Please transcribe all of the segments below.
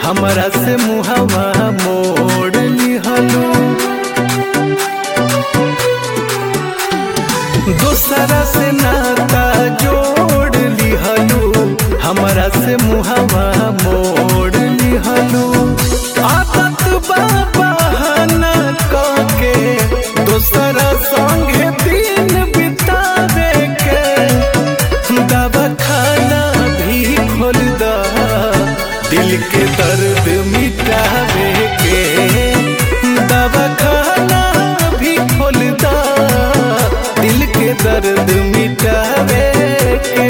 हमरा से मुहवा मोड़ लिहलू दूसरा से नाता जोड़ लिहलू हमरा से मुहवा मोड़ लिहलू आदत बा बहाना के दूसरा संगे दिन बितावे के दवा खाना भी खोल दा दिल के दर्द मिटावे के दवा खाना भी खोल दा दिल के दर्द मिटावे के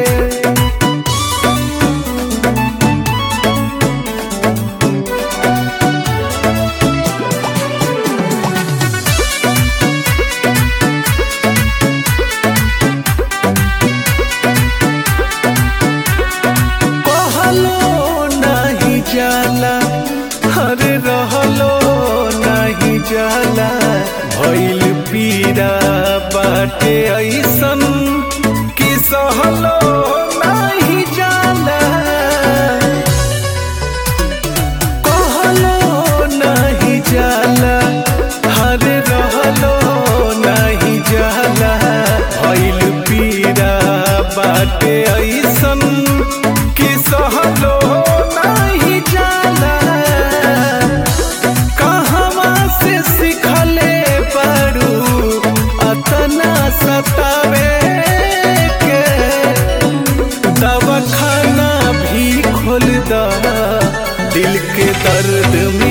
कहलो नहीं जाला हरे रहलो नहीं जाला भइल पीड़ा बाटे ऐसन कि सहलो नहीं जाला कहलो नहीं जाला हरे रहलो नहीं जाला भइल पीड़ा बाटे ऐसन कि सहलो नहीं जाला कहवा से सिखले पड़ू अतना सतावे के दवाखाना भी खोल दा दिल के दर्द